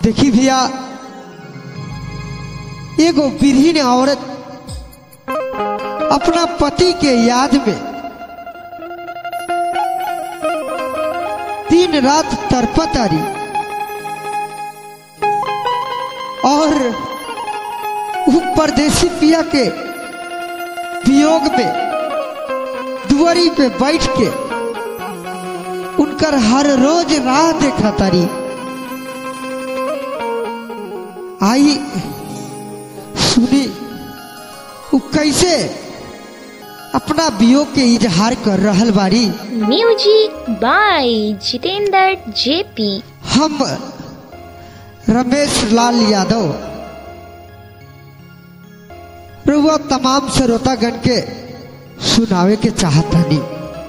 देखी भैया एगो विरहीन औरत अपना पति के याद में दिन रात तड़पत आ रही और उ परदेसी पिया के वियोग में दुआरी पे बैठ के उनकर हर रोज राह देखा तारी आई सुनी उ कैसे अपना वियोग के इजहार कर रहल बारी म्यूजिक बाय जितेंद्र जेपी हम रमेश लाल यादव रुआ तमाम श्रोतागण के सुनावे के चाहतानी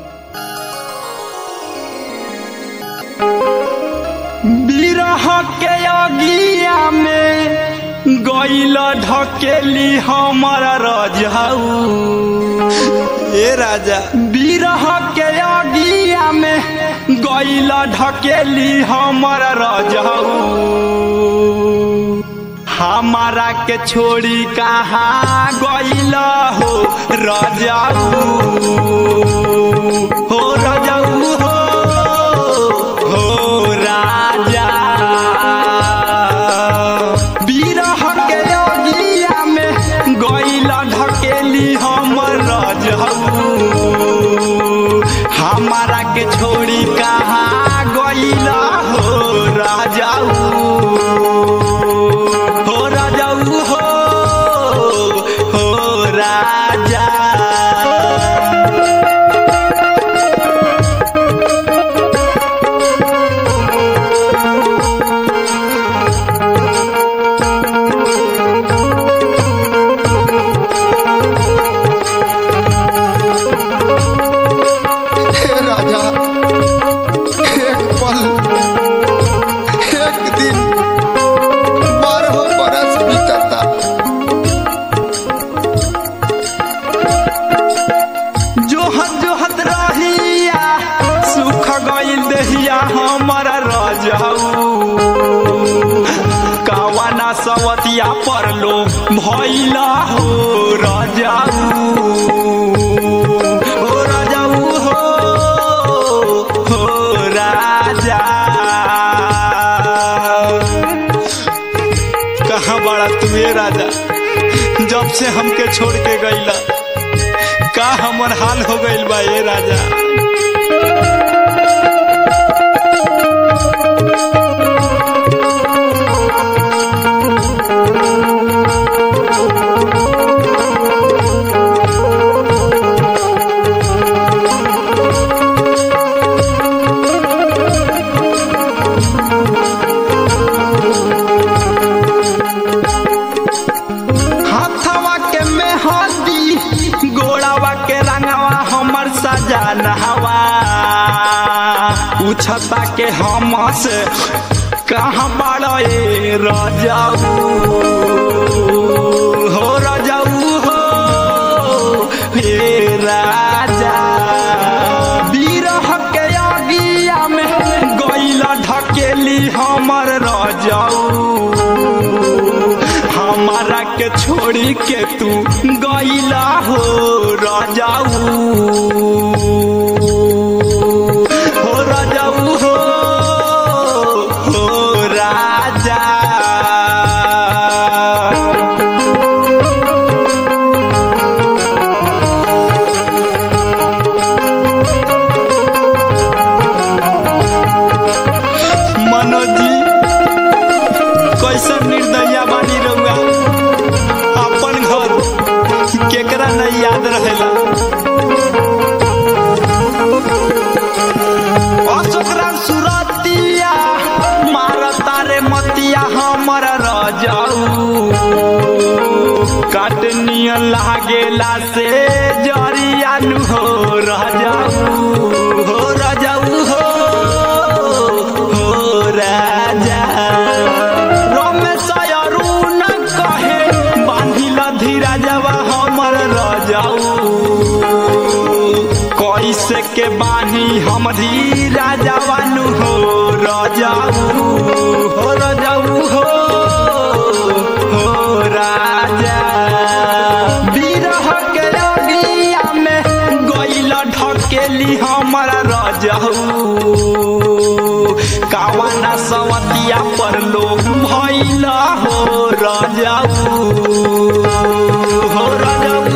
बिरह के अगिया में गईल ढकेली हमर रजऊ ए राजा बिरह के अगिया में गईल ढकेली हमर रजऊ हमारा के छोड़ी कहाँ गईल हो रजऊ हो रजऊ हो हो राजा बिरह के अगिया में गईल ढकेली हमर रजऊ हमारा के छोड़ी कहाँ गईल हो राजाऊ हो राजाऊ हो हो राजा हे राजा एक पल एक दिन बारह बरस बीतता जोहत जोहत रहिया सुख गईल दहिया हमर रजऊ कावाना सवतिया परलो भइला हो रजऊ हो रजऊ हो हो राजा कहाँ बड़ा तुए राजा जब से हमके छोड़ के गईला का हमर हाल हो गईल बा ए राजा हाथवा के मेहंदी गोड़ावा के रंगवा हमर सजान हवा उछता के हम से कहाँ बड़ा ए रजाऊ हो रजाऊ हो हे राजा बिरह के अगिया में गईल ढकेली हमर रजाऊ हमारा के छोड़ी के तू गईला हो राजाऊ हो राजाऊ हो हो राजा मनोज जी कैसन निर्दया बानी रहुआ अपन घर केकरा नहीं याद रहेला अशोकरा सुरतिया मारता रे मतिया हमर रजाऊ काटनियन लागेला से जरिया नु हो रजाऊ हो रजाऊ हो हो राजा रमेश अरुण कहे बांधिल धीरा जवा हमर रजाऊ कैसे के बानी हम धीरा जवानु हो रजाऊ हो रजाऊ हो कावाना सवतिया पर लोग भैला हो राजाऊ हो राजाऊ